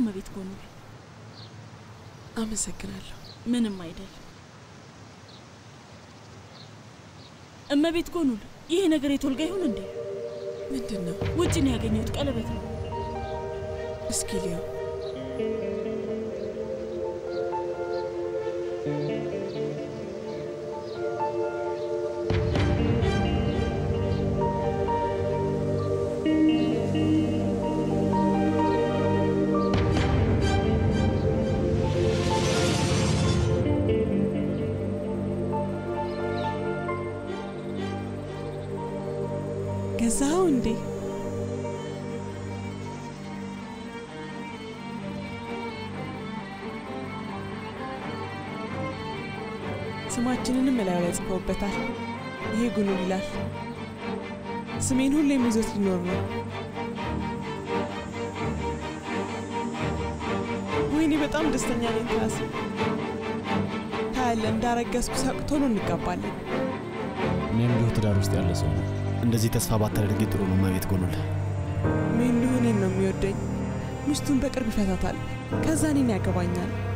እመቤት ጎኑል። አመሰግናለሁ። ምንም አይደል። እመቤት ጎኑል፣ ይህ ነገር የቶልጋ ይሁን እንዴ? ምንድን ነው? ውጭ ነው ያገኘሁት። ቀለበት ነው። እስኪ ሊያው ገዛኸው እንዴ? ስማችንንም እላዩ ላይ ጽፈውበታል። ይሄ ጉኑል ይላል። ስሜን ሁሌም ይዞት ሊኖር ነው። ወይኔ በጣም ደስተኛ ነኝ። ትራስ ታያለህ፣ እንዳረገዝኩ ሳቅ ቶሎ እንጋባለን። እኔም እንዲሁ ትዳር ውስጥ ያለ ሰው ነው። እንደዚህ ተስፋ ባታደርጊ ጥሩ ነው እመቤት ጎኑል። ምን ሊሆን ነው የሚወደኝ? ሚስቱን በቅርብ ይፈታታል። ከዛ እኔን ያገባኛል።